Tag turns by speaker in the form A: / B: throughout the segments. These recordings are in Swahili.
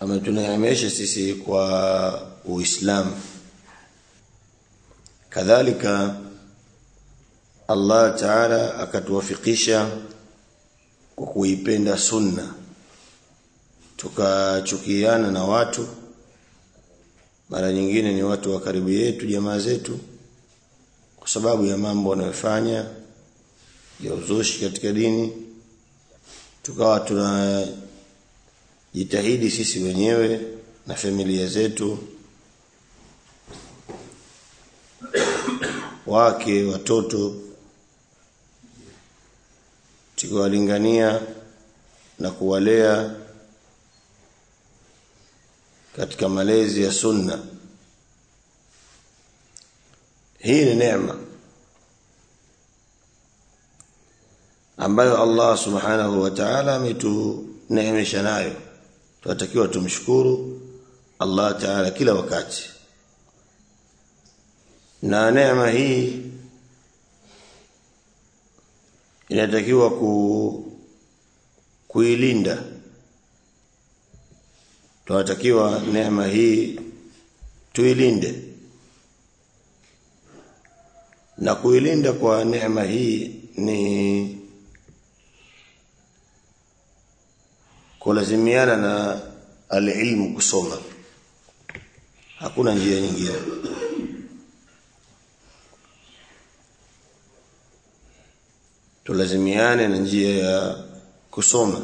A: ametuneemesha sisi kwa Uislamu kadhalika Allah Ta'ala akatuwafikisha kwa kuipenda sunna tukachukiana na watu mara nyingine ni watu wa karibu yetu jamaa zetu kwa sababu ya mambo wanayofanya ya uzushi katika dini tukawa tunajitahidi sisi wenyewe na familia zetu wake watoto tukiwalingania na kuwalea katika malezi ya sunna hii ni neema ambayo Allah subhanahu wa ta'ala ametuneemesha nayo tunatakiwa tumshukuru Allah ta'ala kila wakati na neema hii inatakiwa ku kuilinda tunatakiwa neema hii tuilinde na kuilinda kwa neema hii ni kulazimiana na alilmu kusoma hakuna njia nyingine tulazimiane na njia ya kusoma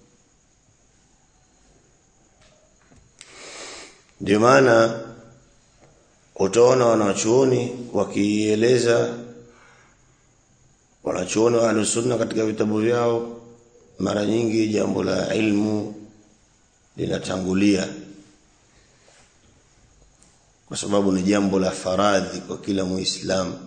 A: ndio maana utaona wanachuoni wakieleza wanachuoni wa alusunna katika vitabu vyao mara nyingi jambo la ilmu linatangulia kwa sababu ni jambo la faradhi kwa kila muislamu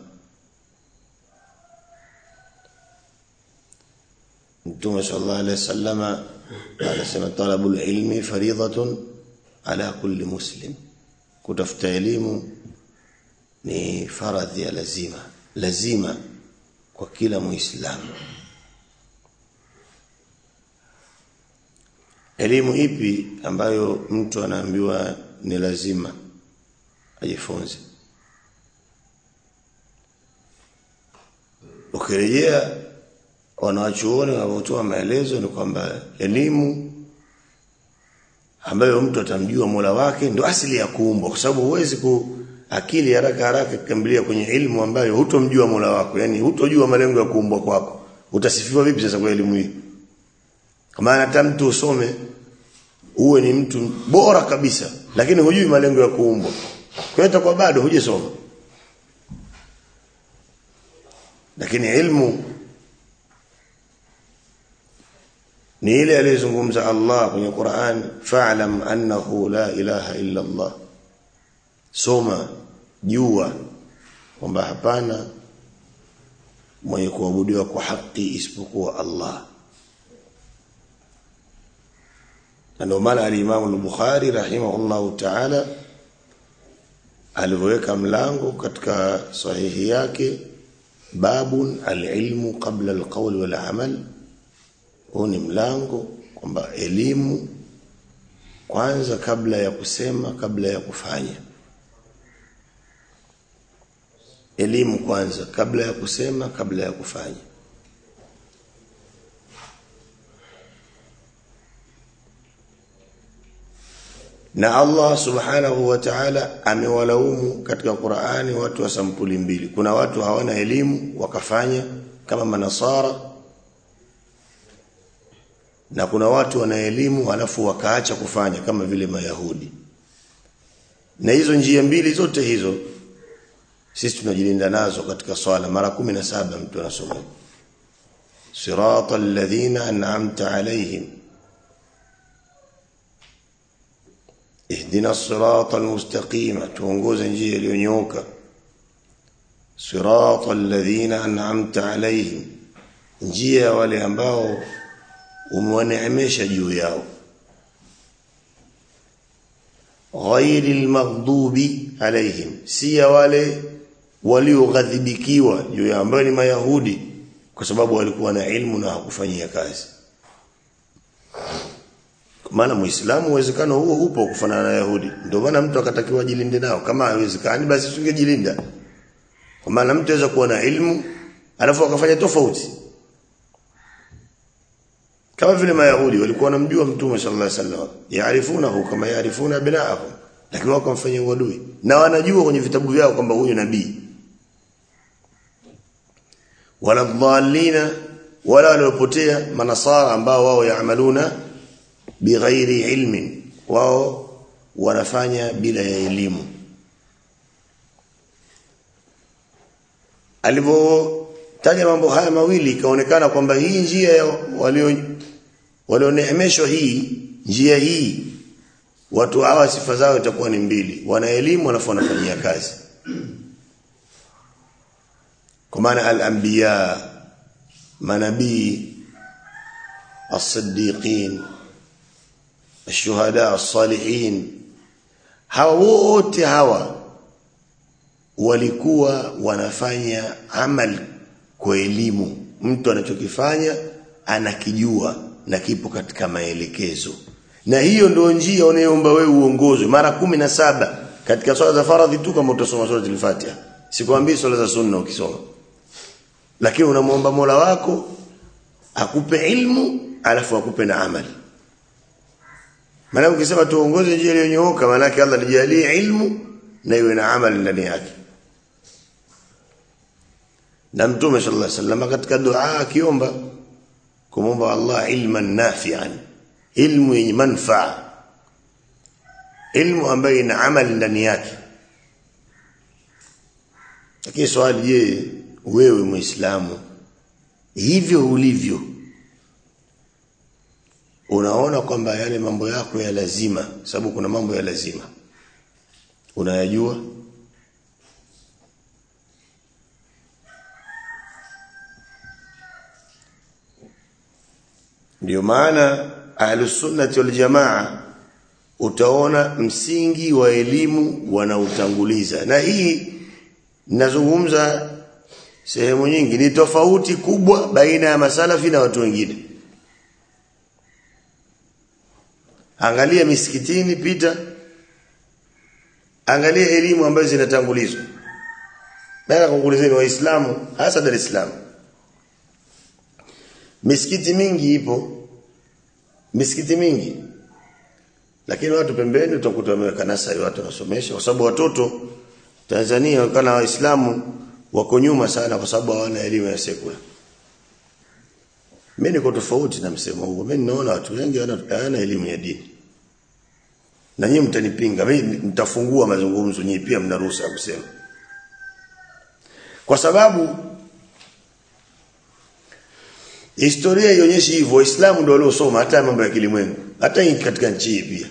A: Mtume sallallahu alaihi wasallama anasema talabul ilmi faridatun ala kulli muslim kutafuta elimu ni faradhi ya lazima lazima kwa kila muislamu elimu ipi ambayo mtu anaambiwa ni lazima ajifunze ukirejea wanawachuoni wanapotoa maelezo ni kwamba elimu ambayo mtu atamjua Mola wake ndio asili ya kuumbwa kwa sababu huwezi ku akili haraka haraka kukimbilia kwenye elimu ambayo hutomjua Mola wako yani hutojua malengo ya kuumbwa kwako utasifiwa vipi sasa kwa elimu hii kama hata mtu usome uwe ni mtu bora kabisa lakini hujui malengo ya kuumbwa kwa hiyo kwa bado hujasoma lakini elimu ni ile aliyozungumza Allah kwenye Qur'an fa'lam annahu la ilaha illa Allah soma jua kwamba hapana mwenye kuabudiwa kwa haki isipokuwa Allah ndio maana al-Imam al-Bukhari rahimahullahu ta'ala aliweka mlango katika sahihi yake babun al-ilmu qabla al-qawl wal-amal huu ni mlango kwamba elimu kwanza kabla ya kusema kabla ya kufanya elimu kwanza kabla ya kusema kabla ya kufanya na Allah subhanahu wa ta'ala amewalaumu katika Qur'ani watu wa sampuli mbili kuna watu hawana elimu wakafanya kama manasara na kuna watu wana elimu halafu wakaacha kufanya kama vile mayahudi na hizo njia mbili zote hizo sisi tunajilinda nazo katika swala mara kumi na saba mtu anasoma sirata alladhina an'amta alayhim ihdina sirata almustaqima tuongoze njia iliyonyooka sirata alladhina an'amta alayhim njia wale ambao umewaneemesha juu yao ghairil maghdubi alaihim si ya wale walioghadhibikiwa juu ya ambao ni mayahudi kwa sababu walikuwa na ilmu na hakufanyia kazi maana muislamu uwezekano huo upo kufanana na yahudi ndio maana mtu akatakiwa ajilinde nao kama haiwezekani basi tungejilinda kwa maana mtu aweza kuwa na ilmu alafu akafanya tofauti kama vile mayahudi walikuwa wanamjua mtume sallallahu alaihi wasallam yaarifunahu kama yaarifuna abnaahum lakini wao wakamfanyia uadui na wanajua kwenye vitabu vyao kwamba huyu nabii wala dhalina wala waliopotea manasara ambao wao yaamaluna bighairi ilmin wao wanafanya bila ya elimu alivyotaja mambo haya mawili ikaonekana kwamba hii njia ya walio walioneemeshwa hii njia hii watu hawa sifa zao itakuwa ni mbili wana elimu alafu wanafanyia kazi kwa maana al-anbiya manabii as-siddiqin الشهداء الصالحين hawa wote hawa walikuwa wanafanya amal kwa elimu mtu anachokifanya anakijua na kipo katika maelekezo na hiyo ndio njia unayoomba wewe uongozwe mara kumi na saba katika swala za faradhi tu kama utasoma sura al-Fatiha sikwambii swala za sunna ukisoma lakini unamwomba Mola wako akupe ilmu alafu akupe na amali maana ukisema tuongoze njia iliyonyooka maana yake Allah nijalie ilmu na iwe na amali ndani yake na mtume sallallahu alaihi wasallam katika dua akiomba kumomba Allah ilman nafi'an ilmu yenye manfaa ilmu ambayo ina amali ndani yake lakini swali je wewe muislamu hivyo ulivyo unaona kwamba yale mambo yako ya lazima sababu kuna mambo ya lazima unayajua ndio maana ahlus sunnati wal jamaa utaona msingi wa elimu wanautanguliza na hii nazungumza sehemu nyingi ni tofauti kubwa baina ya masalafi na watu wengine angalia misikitini pita angalia elimu ambazo zinatangulizwa nataka kukuulizeni waislamu hasa Dar es Salaam misikiti mingi ipo misikiti mingi lakini watu pembeni utakuta wameweka nasari watu wanasomesha kwa sababu watoto Tanzania kana waislamu wako nyuma sana kwa sababu hawana elimu ya sekula mimi niko tofauti na msemo huo mimi naona watu wengi hawana elimu ya dini na nyinyi mtanipinga mimi nitafungua mazungumzo nyinyi pia mna ruhusa kusema kwa sababu historia ionyesha hivyo waislamu ndio waliosoma hata mambo ya kilimwengu hata katika nchi hii pia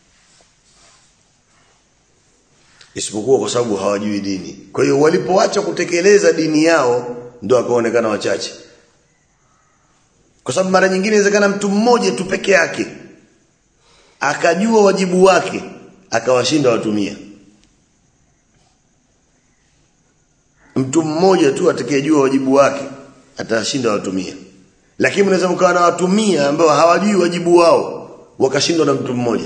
A: isipokuwa kwa sababu hawajui dini kwa hiyo walipoacha kutekeleza dini yao ndio akaonekana wachache kwa sababu mara nyingine inawezekana mtu mmoja tu peke yake akajua wajibu wake akawashinda watumia mtu mmoja tu atakayejua wajibu wake atashinda watumia lakini mnaweza mkawa na watumia ambao hawajui wajibu wao wakashindwa na mtu mmoja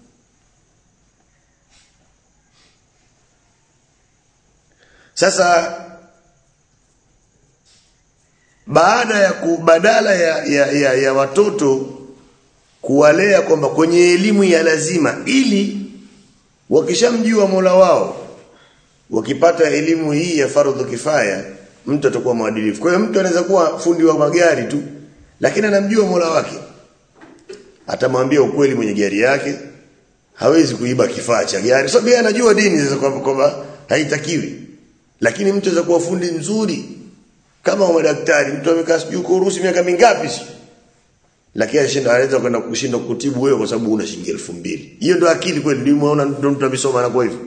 A: sasa baada ya ku, badala ya, ya, ya, ya watoto kuwalea kwamba kwenye elimu ya lazima ili wakishamjua Mola wao wakipata elimu hii ya fardhu kifaya mtu atakuwa mwadilifu kwa hiyo mtu anaweza kuwa fundi wa magari tu lakini anamjua Mola wake atamwambia ukweli mwenye gari yake hawezi kuiba kifaa cha gari sababu yeye anajua dini sasa kwamba haitakiwi lakini mtu anaweza kuwa fundi mzuri kama wa madaktari mtu amekaa sijui kwa Urusi miaka mingapi si lakini anashinda anaweza kwenda kushinda kutibu wewe kwa sababu una shilingi 2000 hiyo ndio akili kweli ndio umeona ndio mtu amesoma na kwa hivyo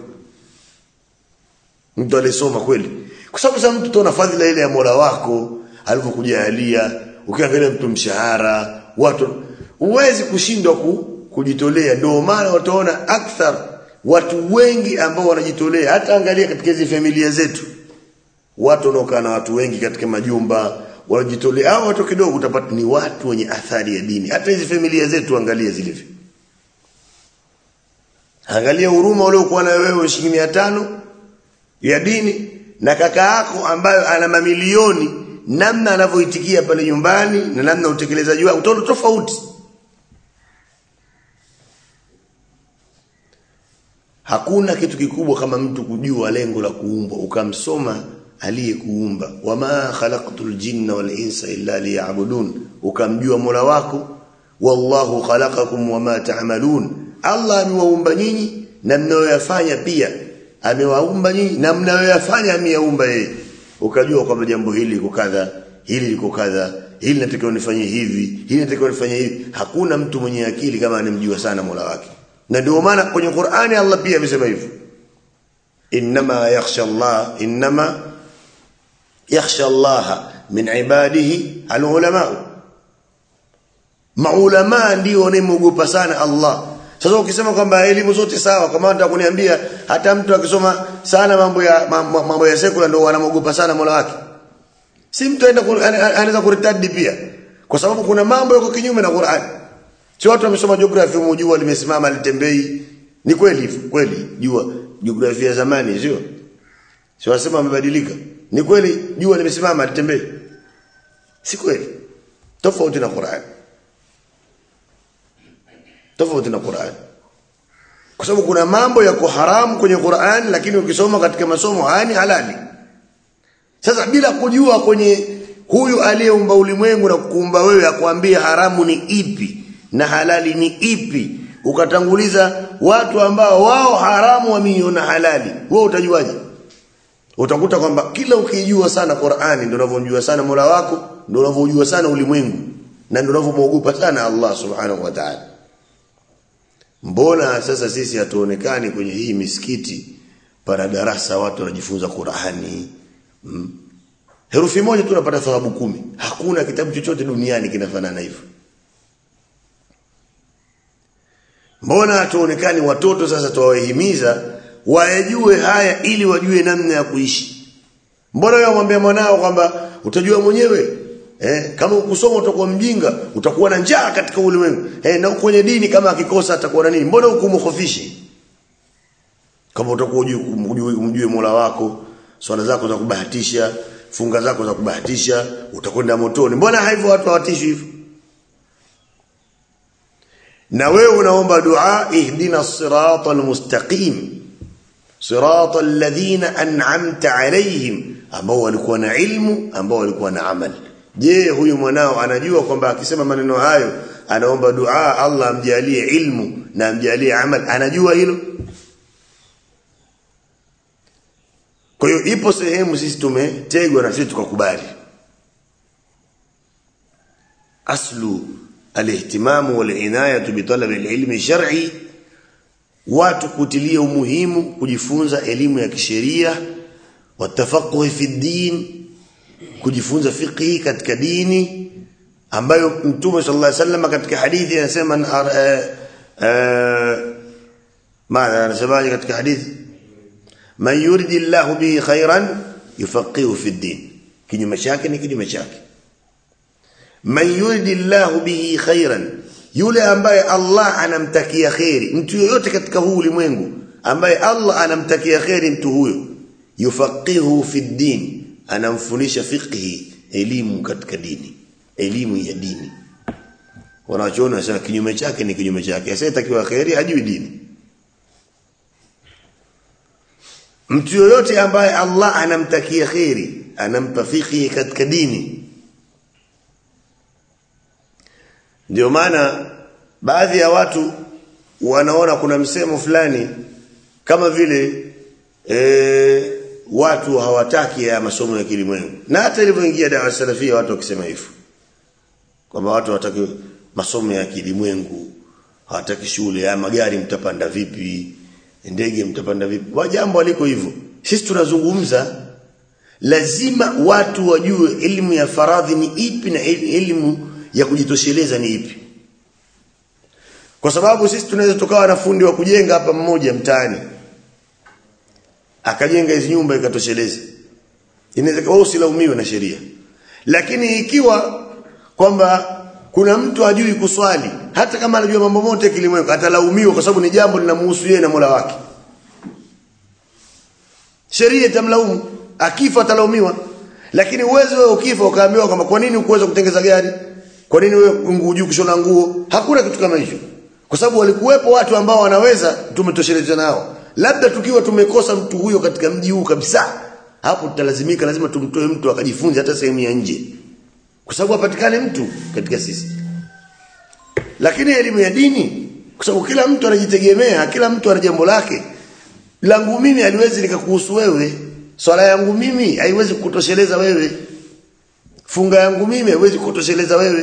A: mtu alisoma kweli kwa sababu sasa mtu tuna fadhila ile ya Mola wako alivyokujalia ukiangalia mtu mshahara watu huwezi kushindwa ku, kujitolea ndio maana wataona akthar watu wengi ambao wanajitolea hata angalia katika hizi familia zetu watu wanaokaa na watu wengi katika majumba wanajitolea hao watu kidogo utapata ni watu wenye athari ya dini hata hizi familia zetu angalia zilivyo angalia huruma uliokuwa na wewe shilingi 500 ya dini na kaka yako ambayo ana mamilioni namna anavyoitikia pale nyumbani na namna utekelezaji wake utaona tofauti hakuna kitu kikubwa kama mtu kujua lengo la kuumbwa ukamsoma aliyekuumba wama khalaqtul jinna wal insa illa liya'budun ukamjua Mola wako wallahu khalaqakum wama ta'malun Allah amewaumba nyinyi na mnayoyafanya pia amewaumba nyinyi na mnayoyafanya ameyaumba yeye ukajua kwamba jambo hili liko kadha hili liko kadha hili natakiwa nifanye hivi hili natakiwa nifanye hivi hakuna mtu mwenye akili kama anemjua sana Mola wake na ndio maana kwenye Qur'ani Allah pia amesema hivyo inma yakhsha Allah inma yakhsha Allah min ibadihi alulama maulama ndio wanaomogopa sana Allah sasa ukisema kwamba elimu zote sawa kama nataka kuniambia hata mtu akisoma sana mambo ya mambo ya sekula ndio wanamogopa sana Mola wake si mtu aenda anaweza kuritadi pia kwa sababu kuna mambo yako kinyume na Qur'an si watu wamesoma geography mjua limesimama litembei ni kweli kweli jua geography ya zamani sio si wasema wamebadilika ni kweli jua limesimama litembei si kweli tofauti na Qur'an tofauti na Qur'an kwa sababu kuna mambo yako haramu kwenye Qur'an lakini ukisoma katika masomo haya ni halali sasa bila kujua kwenye huyu aliyeumba ulimwengu na kukuumba wewe akwambia haramu ni ipi na halali ni ipi ukatanguliza watu ambao wao haramu wameiona halali wewe utajuaje utakuta kwamba kila ukijua sana Qur'ani ndio unavyojua sana Mola wako ndio unavyojua sana ulimwengu na ndio unavyomwogopa sana Allah subhanahu wa ta'ala mbona sasa sisi hatuonekani kwenye hii misikiti para darasa watu wanajifunza Qur'ani hmm? herufi moja tu unapata thawabu kumi hakuna kitabu chochote duniani kinafanana hivyo mbona hatuonekani watoto sasa tuwahimiza wayajue haya ili wajue namna ya kuishi mbona wewe mwambie mwanao kwamba utajua mwenyewe eh kama ukusoma utakuwa mjinga utakuwa na njaa katika ulimwengu eh na kwenye dini kama akikosa atakuwa na nini mbona hukumkhofishi kama utakuwa umjue umjue Mola wako swala zako za kubahatisha funga zako za kubahatisha utakwenda motoni mbona hivyo watu hawatishi hivyo na wewe unaomba dua ihdina siratal mustaqim siratal ladhina an'amta alayhim ambao walikuwa na ilmu ambao walikuwa na amali je huyu mwanao anajua kwamba akisema maneno hayo anaomba dua Allah amjalie ilmu na amjalie amal anajua hilo kwa hiyo ipo sehemu sisi tumetegwa na sisi tukakubali aslu alihtimamu walinayatu bitalab alilmi shar'i watu kutilia umuhimu kujifunza elimu ya kisheria watafaquh fi din kujifunza fiqhi katika dini ambayo mtume sallallahu alaihi wasallam katika hadithi anasema maana anasemaje katika hadithi man yuridillahu bihi khairan yufaqihu fi din kinyume chake ni kinyume chake man yuridillahu bihi khairan yule ambaye Allah anamtakia khairi mtu yoyote katika huu ulimwengu ambaye Allah anamtakia khairi mtu huyo yufaqihu fi din anamfundisha fiqhi elimu katika dini elimu ya dini wanachoona wanasema kinyume chake ni kinyume chake asiyetakiwa khairi hajui dini mtu yoyote ambaye Allah anamtakia khairi anampa fiqhi katika dini ndio maana baadhi ya watu wanaona kuna msemo fulani kama vile e, watu hawataki ya masomo ya kilimwengu na hata ilivyoingia dawa salafia watu wakisema hivyo kwamba watu hawataki masomo ya kilimwengu hawataki shule ya magari mtapanda vipi ndege mtapanda vipi wa jambo aliko hivyo sisi tunazungumza lazima watu wajue elimu ya faradhi ni ipi na elimu ya kujitosheleza ni ipi kwa sababu sisi tunaweza tukawa na fundi wa kujenga hapa mmoja mtaani akajenga hizi nyumba ikatosheleza inaweza wao usilaumiwe na sheria lakini ikiwa kwamba kuna mtu hajui kuswali hata kama anajua mambo yote kilimwengu atalaumiwa kwa sababu ni jambo linamhusu yeye na Mola wake sheria itamlaumu akifa atalaumiwa lakini uwezo wewe ukifa ukaambiwa kwamba kwa nini ukuweza kutengeza gari kwa nini wewe hujui kushona nguo hakuna kitu kama hicho kwa sababu walikuwepo watu ambao wanaweza tumetosheleza nao labda tukiwa tumekosa mtu huyo katika mji huu kabisa hapo tutalazimika lazima tumtoe mtu akajifunze hata sehemu ya nje kwa sababu hapatikane mtu katika sisi lakini elimu ya dini kwa sababu kila mtu anajitegemea kila mtu ana jambo lake langu mimi haliwezi likakuhusu wewe swala yangu mimi haiwezi kukutosheleza wewe funga yangu mimi haiwezi kukutosheleza wewe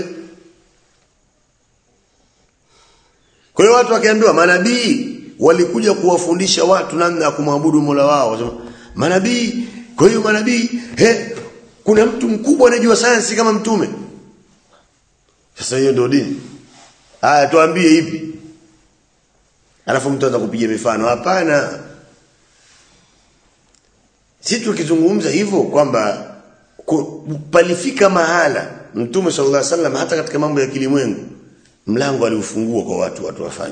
A: kwa hiyo watu wakiambiwa manabii walikuja kuwafundisha watu namna ya kumwabudu Mola wao wasema manabii kwa hiyo manabii he kuna mtu mkubwa anajua sayansi kama mtume sasa hiyo ndio dini haya tuambie ipi alafu mtu anza kupiga mifano hapana sisi tukizungumza hivyo kwamba palifika mahala mtume sallallahu alaihi wasallam hata katika mambo ya kilimwengu mlango aliufungua kwa watu watu wafanye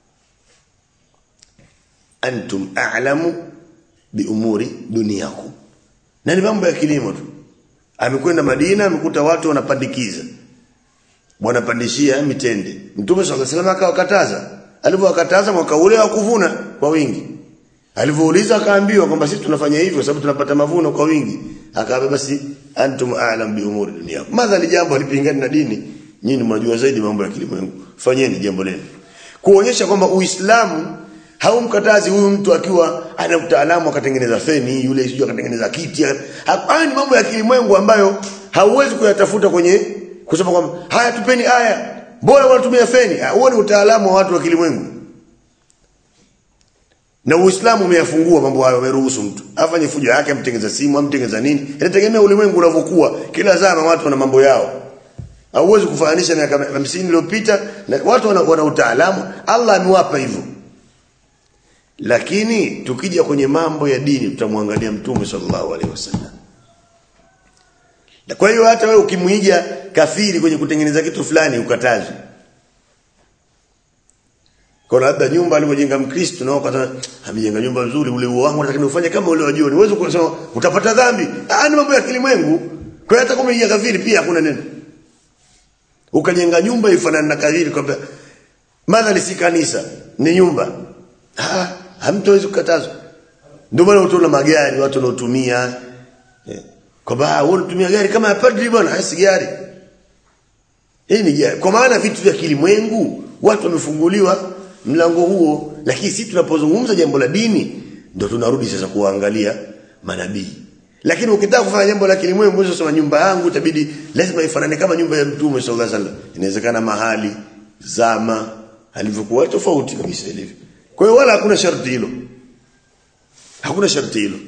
A: antum a'lamu bi umuri dunyakum na ni mambo ya kilimo tu amekwenda Madina amekuta watu wanapandikiza wanapandishia mitende mtume sallallahu alaihi wasallam akawakataza alipowakataza mwaka ule wa kuvuna kwa wingi alivyouliza akaambiwa kwamba sisi tunafanya hivyo sababu tunapata mavuno kwa wingi akaambia basi antum a'lam bi umuri dunyakum madha jambo alipingana na dini nyinyi mnajua zaidi mambo ya kilimwengu fanyeni jambo lenu kuonyesha kwamba uislamu haumkatazi huyu mtu akiwa ana utaalamu akatengeneza feni yule sijui akatengeneza kiti haya ni mambo ya kilimwengu ambayo hauwezi kuyatafuta kwenye kusema kwamba haya tupeni aya bora wanatumia feni huo ni utaalamu wa watu wa kilimwengu na Uislamu umeyafungua mambo hayo umeruhusu mtu afanye fujo yake amtengeza simu amtengeza nini inategemea ulimwengu unavyokuwa kila zama watu wana mambo yao hauwezi kufananisha miaka 50 iliyopita na watu wana, wana utaalamu Allah amewapa hivyo lakini tukija kwenye mambo ya dini tutamwangalia mtume sallallahu alaihi wasallam kwa hiyo hata wewe ukimuiga kafiri kwenye kutengeneza kitu fulani ukatazwe kwa labda nyumba alivyojenga mkristo na wakati amejenga nyumba nzuri ule wangu nataka ufanye kama ule wa jioni uweze kusema utapata dhambi ah ni mambo ya kilimwengu kwa hiyo hata kama umejenga kafiri pia hakuna neno ukajenga nyumba ifanane na kafiri kwamba madhali si kanisa ni nyumba ah hamtowezi kukatazwa ndio maana utaona magari watu wanaotumia eh, kwamba wewe unatumia gari kama ya padri bwana si gari hii ni gari kwa maana vitu vya kilimwengu watu wamefunguliwa mlango huo lakini sisi tunapozungumza jambo la dini ndio tunarudi sasa kuangalia manabii lakini ukitaka kufanya jambo la kilimwengu unasema nyumba yangu itabidi lazima ifanane kama nyumba ya mtume sallallahu alaihi wasallam inawezekana mahali zama alivyokuwa tofauti kabisa ilivyo kwa hiyo wala hakuna sharti hilo hakuna sharti hilo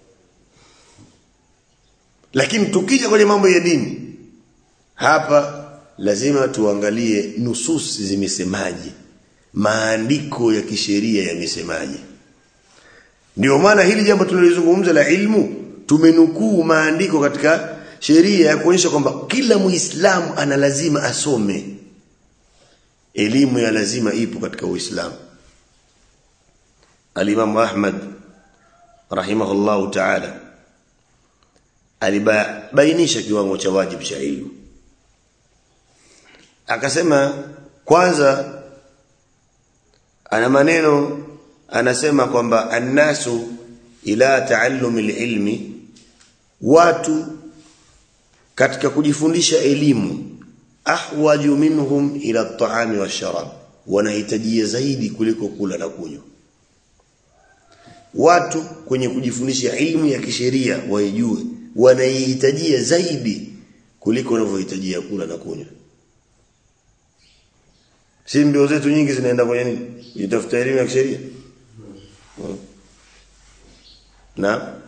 A: lakini tukija kwenye mambo ya dini hapa lazima tuangalie nususi zimesemaje maandiko ya kisheria yamesemaje ndio maana hili jambo tulilozungumza la ilmu tumenukuu maandiko katika sheria ya kuonyesha kwamba kila muislamu ana lazima asome elimu ya lazima ipo katika uislamu Al-Imam Ahmad rahimahullahu ta'ala alibainisha kiwango cha wajibu cha ilmu akasema kwanza ana maneno anasema kwamba annasu ila taallumi ilmi watu katika kujifundisha elimu ahwaju minhum ila at-ta'ami wash-sharab wanahitajia zaidi kuliko kula na kunywa watu kwenye kujifundisha ilmu ya kisheria waijue wanaihitajia zaidi kuliko wanavyohitajia kula na kunywa si mbio zetu nyingi zinaenda kwenye nini kujitafuta elimu ya kisheria hmm. na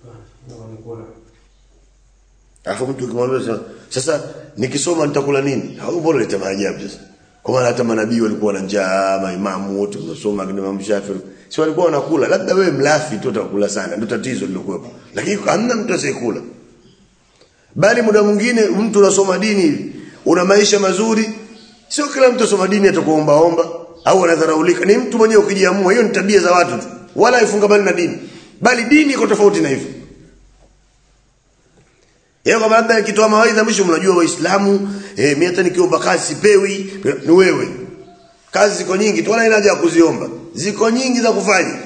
A: afu mtu ukimwambia sasa nikisoma nitakula nini hau bora leta maajabu sasa kwa maana hata manabii walikuwa na njaa maimamu wote wanasoma kina Imam Shafi si walikuwa wanakula labda wewe mlafi tu utakula sana ndio tatizo lilokuwepo lakini hamna mtu asiyekula bali muda mwingine mtu unasoma dini una maisha mazuri sio kila mtu soma dini atakuomba omba au anadharaulika ni mtu mwenyewe ukijiamua hiyo ni tabia za watu tu wala haifungamani na dini bali dini iko tofauti na hivyo yeye kama labda akitoa mawaidha mwisho mnajua waislamu eh mimi hata nikiomba kazi sipewi ni wewe kazi ziko nyingi tu wala ina haja ya kuziomba ziko nyingi za kufanya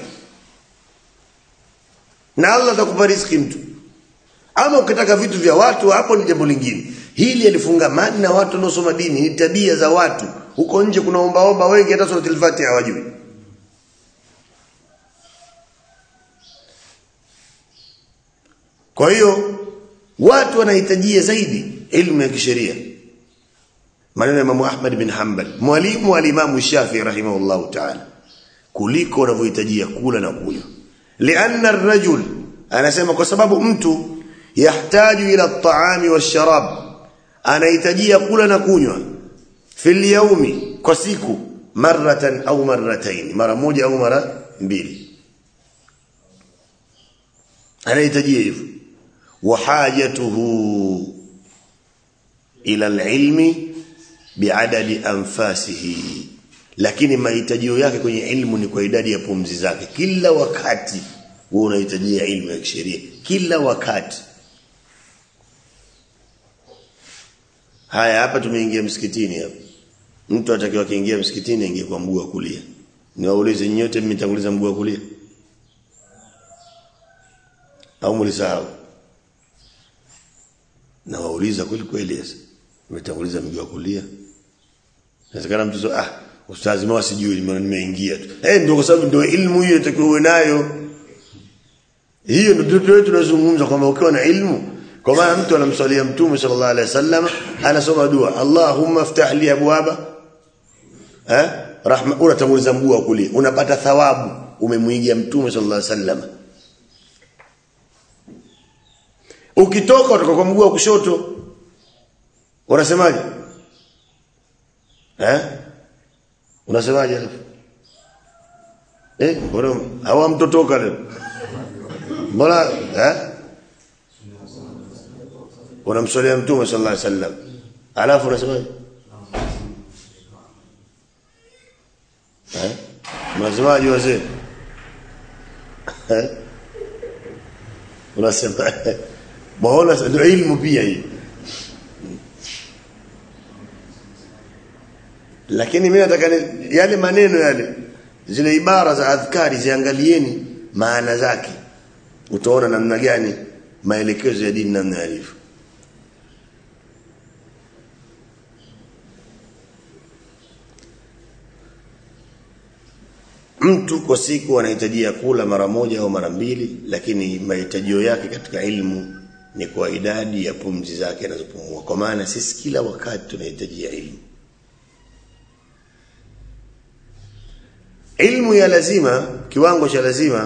A: na Allah atakupa riziki mtu ama ukitaka vitu vya watu hapo ni jambo lingine hili alifungamani na watu wanaosoma dini ni tabia za watu huko nje kuna omba omba wengi hata sura al-Fatiha hawajui kwa hiyo watu wanahitajia zaidi elimu ya kisheria maneno ya Imam Ahmad bin Hanbal mwalimu wa Imam Shafi rahimahullahu ta'ala kuliko wanavyohitajia kula na kunywa lianna ar-rajul anasema kwa sababu mtu yahtaju ila at-ta'ami wash-sharab anahitajia kula na kunywa fil yaumi kwa siku maratan au marratain mara moja au mara mbili anahitajia hivyo wahajatuhu ila alilmi biadadi anfasihi lakini mahitajio yake kwenye ilmu ni kwa idadi ya pumzi zake kila wakati wewe unahitajia ilmu ya kisheria kila wakati haya hapa tumeingia msikitini hapa mtu atakiwa kiingia msikitini aingie kwa mguu wa kulia niwaulize nyote mmetanguliza mguu wa kulia au mlisahau na wauliza kweli kweli sasa umetanguliza mguu wa kulia inawezekana mtu so, ah ustazi mwa sijui nimeingia tu eh ndio kwa sababu ndio ilmu hiyo itakiwa uwe nayo hiyo ndio ndio tunazungumza kwamba ukiwa na ilmu kwa maana mtu anamswalia mtume sallallahu alaihi wasallam anasoma dua Allahumma ftah li abwaba eh rahma unatanguliza mguu wa kulia unapata thawabu umemwigia mtume sallallahu alaihi wasallam ukitoka utoka kwa mguu wa kushoto unasemaje eh unasemaje alafu eh bora hawa mtotoka leo mbona eh unamswalia mtume sallallahu alaihi wasallam alafu unasemaje eh unasemaje wazee eh unasema Maona ndio ilmu pia hii. Lakini mimi nataka yale maneno yale zile ibara za adhkari ziangalieni maana zake. Utaona namna gani maelekezo ya dini namna yalivyo. Mtu kwa siku anahitajia kula mara moja au mara mbili lakini mahitajio yake katika ilmu ni kwa idadi ya pumzi zake anazopumua kwa maana sisi kila wakati tunahitaji ilmu ilmu ya lazima kiwango cha lazima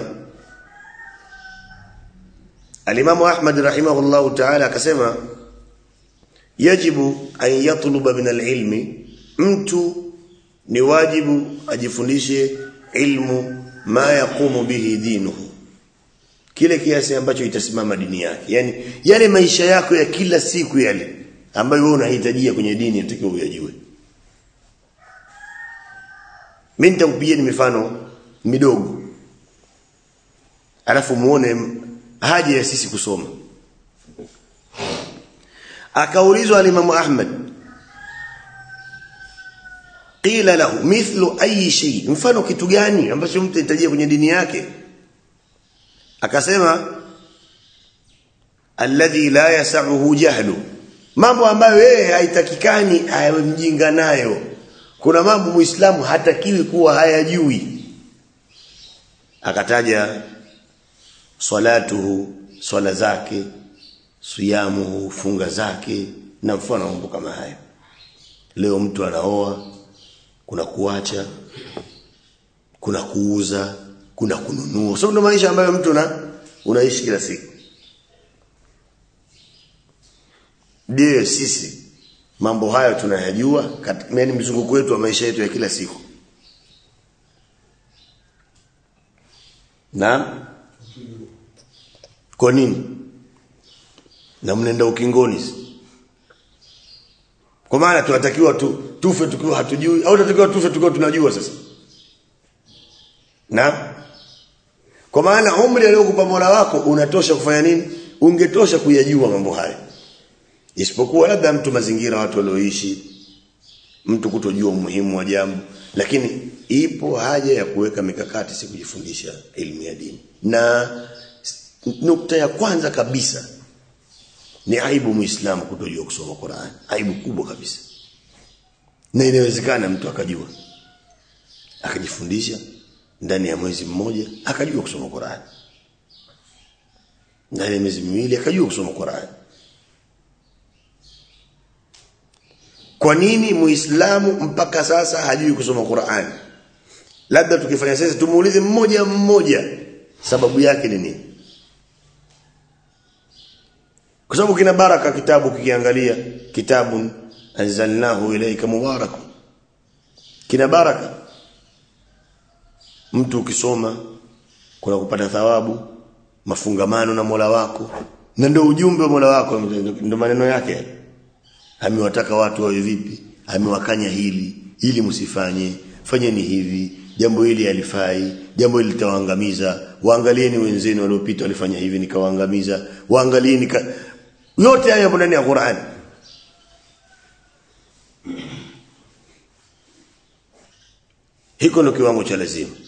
A: alimamu Ahmad rahimahullahu ta'ala akasema yajibu an yatluba min alilmi mtu ni wajibu ajifundishe ilmu ma yaqumu bihi dinuhu kile kiasi ambacho itasimama dini yake yani yale maisha yako ya kila siku yale ambayo wewe unahitajia kwenye dini unatakiwa uyajue mimi nitakupigia mifano midogo alafu muone haja ya sisi kusoma akaulizwa alimamu Ahmad qila lahu mithlu ayi shay mfano kitu gani ambacho mtu anahitajia kwenye dini yake akasema alladhi la yasahu jahlu mambo ambayo yeye haitakikani awe mjinga nayo kuna mambo muislamu hatakiwi kuwa hayajui akataja salatuhu swala zake siyamuhu funga zake na mfano mambo kama hayo leo mtu anaoa kuna kuacha kuna kuuza kuna kununua sababu ndo maisha ambayo mtu na unaishi kila siku je sisi mambo hayo tunayajua katika yani mzunguko wetu wa maisha yetu ya kila siku na kwa nini na mnenda ukingoni kwa maana tunatakiwa tu, tufe tukiwa hatujui au tunatakiwa tufe tukiwa tunajua sasa na kwa maana umri aliyokupa Mola wako unatosha kufanya nini ungetosha kuyajua mambo haya isipokuwa labda mtu mazingira watu walioishi mtu kutojua umuhimu wa jambo lakini ipo haja ya kuweka mikakati si kujifundisha elimu ya dini na nukta ya kwanza kabisa ni aibu muislamu kutojua kusoma Qur'an aibu kubwa kabisa na inawezekana mtu akajua akajifundisha ndani ya mwezi mmoja akajua kusoma Qur'an ndani ya miezi miwili akajua kusoma Qur'an kwa nini muislamu mpaka sasa hajui kusoma Qur'an labda tukifanya sasa tumuulize mmoja mmoja sababu yake ni nini kwa sababu kina baraka kitabu kikiangalia kitabun anzalnahu ilayka mubarak kina baraka mtu ukisoma kuna kupata thawabu mafungamano na Mola wako na ndio ujumbe wa Mola wako ndio maneno yake amewataka watu wawe vipi amewakanya hili ili msifanye fanyeni hivi jambo hili alifai jambo hili litawaangamiza waangalieni wenzenu waliopita walifanya hivi nikawaangamiza waangalieni ka... yote haya yapo ndani ya Qur'an hiko ndio kiwango cha lazima